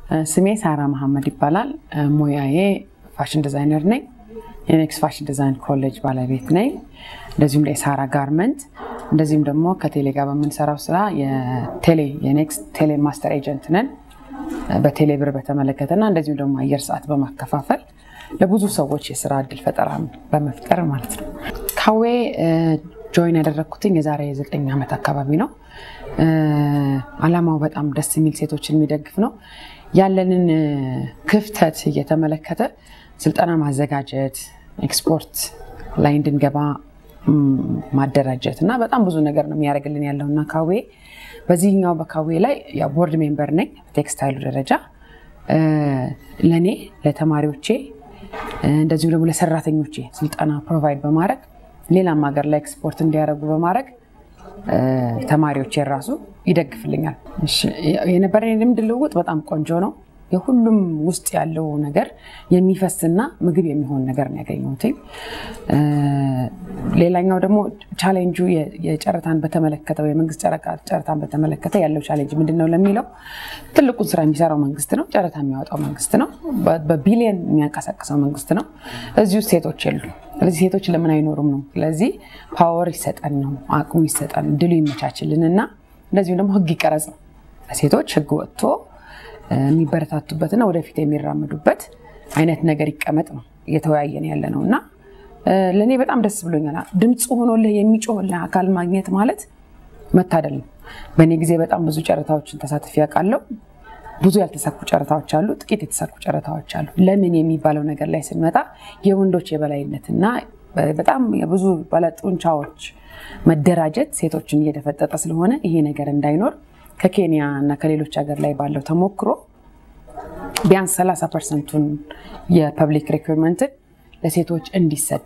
ስሜ ሳራ መሐመድ ይባላል። ሙያዬ ፋሽን ዲዛይነር ነኝ። የኔክስ ፋሽን ዲዛይን ኮሌጅ ባለቤት ነኝ። እንደዚሁም የሳራ ጋርመንት እንደዚሁም ደግሞ ከቴሌ ጋር በምንሰራው ስራ የቴሌ የኔክስ ቴሌ ማስተር ኤጀንት ነን። በቴሌ ብር በተመለከተና እንደዚሁም ደግሞ አየር ሰዓት በማከፋፈል ለብዙ ሰዎች የስራ እድል ፈጠራ በመፍጠር ማለት ነው። ካዌ ጆይን ያደረግኩትኝ የዛሬ ዘጠኝ ዓመት አካባቢ ነው። አላማው በጣም ደስ የሚል ሴቶችን የሚደግፍ ነው። ያለንን ክፍተት እየተመለከተ ስልጠና ማዘጋጀት፣ ኤክስፖርት ላይ እንድንገባ ማደራጀት እና በጣም ብዙ ነገር ነው የሚያደርግልን ያለው እና ካዌ በዚህኛው በካዌ ላይ ቦርድ ሜምበር ነኝ። በቴክስታይሉ ደረጃ ለእኔ ለተማሪዎቼ እንደዚሁም ደግሞ ለሰራተኞቼ ስልጠና ፕሮቫይድ በማድረግ ሌላም ሀገር ላይ ኤክስፖርት እንዲያደርጉ በማድረግ ተማሪዎች የራሱ ይደግፍልኛል። የነበረን ልምድ ልውውጥ በጣም ቆንጆ ነው። የሁሉም ውስጥ ያለው ነገር የሚፈስና ምግብ የሚሆን ነገር ነው ያገኘሁት። ሌላኛው ደግሞ ቻሌንጁ የጨረታን በተመለከተ የመንግስት ጨረታን በተመለከተ ያለው ቻሌንጅ ምንድን ነው ለሚለው ትልቁን ስራ የሚሰራው መንግስት ነው። ጨረታ የሚያወጣው መንግስት ነው። በቢሊየን የሚያንቀሳቅሰው መንግስት ነው። እዚህ ውስጥ ሴቶች የሉ። ስለዚህ ሴቶች ለምን አይኖሩም ነው። ስለዚህ ፓወር ይሰጠን ነው፣ አቅሙ ይሰጠን፣ ድሉ ይመቻችልን እና እንደዚሁም ደግሞ ህግ ይቀረጽ ነው። ሴቶች ህግ ወጥቶ የሚበረታቱበትና ወደፊት የሚራመዱበት አይነት ነገር ይቀመጥ ነው እየተወያየን ያለ ነው እና ለእኔ በጣም ደስ ብሎኛል። ድምፅ ሆኖልህ የሚጮህልህ አካል ማግኘት ማለት መታደል ነው። በእኔ ጊዜ በጣም ብዙ ጨረታዎችን ተሳትፌ ያውቃለሁ። ብዙ ያልተሳኩ ጨረታዎች አሉ፣ ጥቂት የተሳኩ ጨረታዎች አሉ። ለምን የሚባለው ነገር ላይ ስንመጣ የወንዶች የበላይነትና በጣም የብዙ ባለጡንቻዎች መደራጀት ሴቶችን እየደፈጠጠ ስለሆነ ይሄ ነገር እንዳይኖር ከኬንያ እና ከሌሎች ሀገር ላይ ባለው ተሞክሮ ቢያንስ 30 ፐርሰንቱን የፐብሊክ ሪኩርመንትን ለሴቶች እንዲሰጥ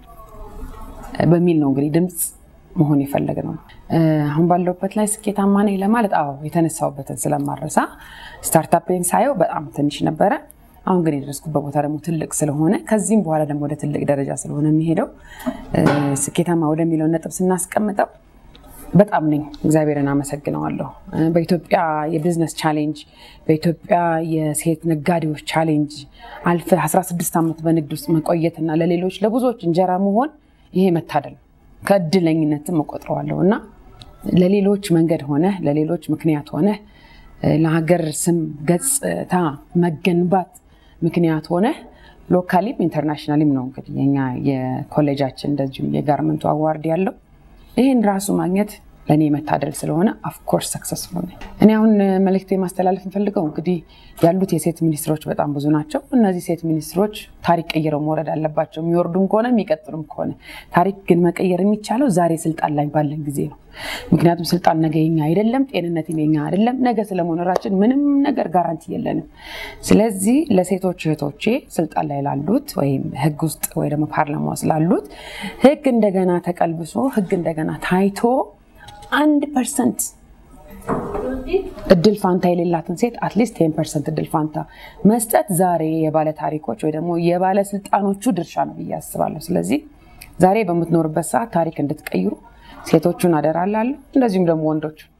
በሚል ነው እንግዲህ ድምፅ መሆን የፈለግ ነው። አሁን ባለውበት ላይ ስኬታማ ነኝ ለማለት አዎ፣ የተነሳውበትን ስለማረሳ ስታርታፕን ሳየው በጣም ትንሽ ነበረ። አሁን ግን የደረስኩበት ቦታ ደግሞ ትልቅ ስለሆነ ከዚህም በኋላ ደግሞ ወደ ትልቅ ደረጃ ስለሆነ የሚሄደው ስኬታማ ወደሚለው ነጥብ ስናስቀምጠው በጣም ነኝ። እግዚአብሔርን አመሰግነዋለሁ። በኢትዮጵያ የቢዝነስ ቻሌንጅ፣ በኢትዮጵያ የሴት ነጋዴዎች ቻሌንጅ አልፈ 16 ዓመት በንግድ ውስጥ መቆየትና ለሌሎች ለብዙዎች እንጀራ መሆን ይሄ መታደል ነው። ከእድለኝነትም እቆጥረዋለሁ እና ለሌሎች መንገድ ሆነ ለሌሎች ምክንያት ሆነ ለሀገር ስም ገጽታ መገንባት ምክንያት ሆነ ሎካሊም ኢንተርናሽናሊም ነው እንግዲህ የኛ የኮሌጃችን እንደዚሁም የጋርመንቱ አዋርድ ያለው ይህን ራሱ ማግኘት ለእኔ መታደል ስለሆነ አፍኮርስ ሰክሰስፉል ነኝ። እኔ አሁን መልእክት ማስተላለፍ እንፈልገው እንግዲህ ያሉት የሴት ሚኒስትሮች በጣም ብዙ ናቸው። እነዚህ ሴት ሚኒስትሮች ታሪክ ቀይረው መውረድ አለባቸው። የሚወርዱም ከሆነ የሚቀጥሉም ከሆነ ታሪክ ግን መቀየር የሚቻለው ዛሬ ስልጣን ላይ ባለን ጊዜ ነው። ምክንያቱም ስልጣን ነገ የኛ አይደለም፣ ጤንነትም የኛ አይደለም። ነገ ስለመኖራችን ምንም ነገር ጋራንቲ የለንም። ስለዚህ ለሴቶች እህቶቼ ስልጣን ላይ ላሉት ወይም ህግ ውስጥ ወይ ደግሞ ፓርላማ ውስጥ ላሉት ህግ እንደገና ተቀልብሶ ህግ እንደገና ታይቶ አንድ ፐርሰንት እድል ፋንታ የሌላትን ሴት አትሊስት ቴን ፐርሰንት እድል ፋንታ መስጠት ዛሬ የባለ ታሪኮች ወይ ደግሞ የባለስልጣኖቹ ድርሻ ነው ብዬ አስባለሁ። ስለዚህ ዛሬ በምትኖርበት ሰዓት ታሪክ እንድትቀይሩ ሴቶቹን አደራ እላለሁ። እንደዚሁም ደግሞ ወንዶቹ